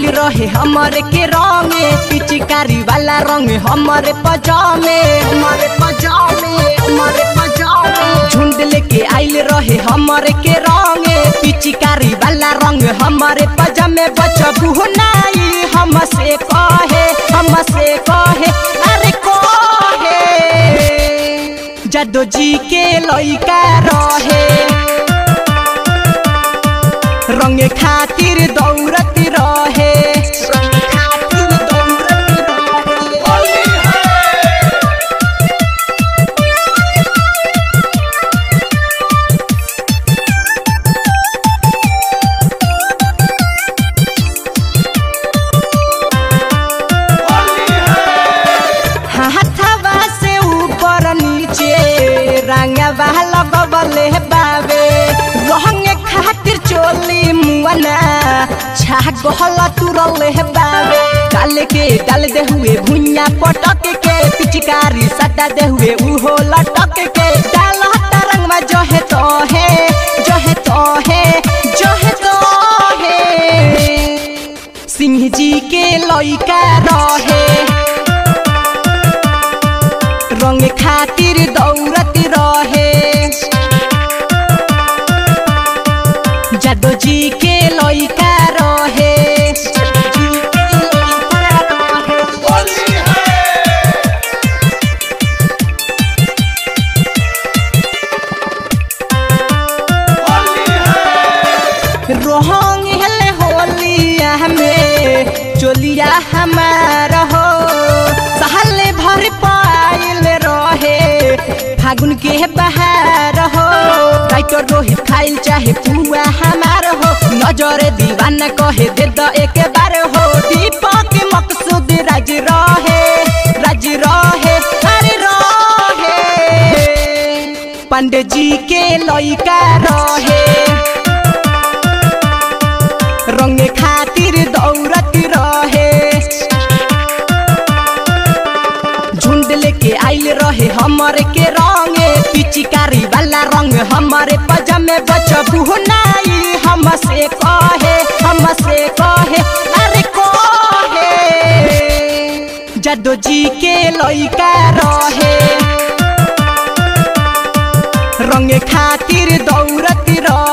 आइल रहे हमरे के रंगे पिचकारी वाला रंग हमरे पजामे हमरे पजामे हमरे पजामे झुंड लेके आइल रहे हमरे के रंगे पिचकारी वाला रंग हमरे पजामे बचबू नाई हमसे कहे हमसे कहे अरे कहे जदो जी के लइका रहे रंग खातिर दौड़त रहे रंग खातिर दौड़त रहे हाथवा से ऊपर नीचे रंगवा लगवले बावे रंग खातिर चोली मुआना छागल तुरल बावे डाल के डाल दे हुए भुइया पटक के पिचकारी सटा दे हुए उहो लटक के डाल रंगवा जो है तो है जो है तो है जो है तो है सिंह जी के लइका रहे रंग खातिर दौड़त रहे जादो जी के लइका रहे रोहंग हेले होलिया में चोलिया हमार हो सहले भर पाइल रहे फागुन के बहार हो राइटर रोहित खाइल चाहे पुआ हमार हो नजर दीवाना कहे दे द एक बार हो दीपक मकसूद राज रहे राज रहे अरे रहे पंडित जी के लइका रहे रंग खातिर दौड़त रहे झुंड लेके आइल रहे हमरे के रंगे पिचकारी वाला रंग हमरे पजामे बचबू नाई हमसे कहे हमसे कहे अरे कहे जदो जी के लइका रहे रंग खातिर दौड़त रहे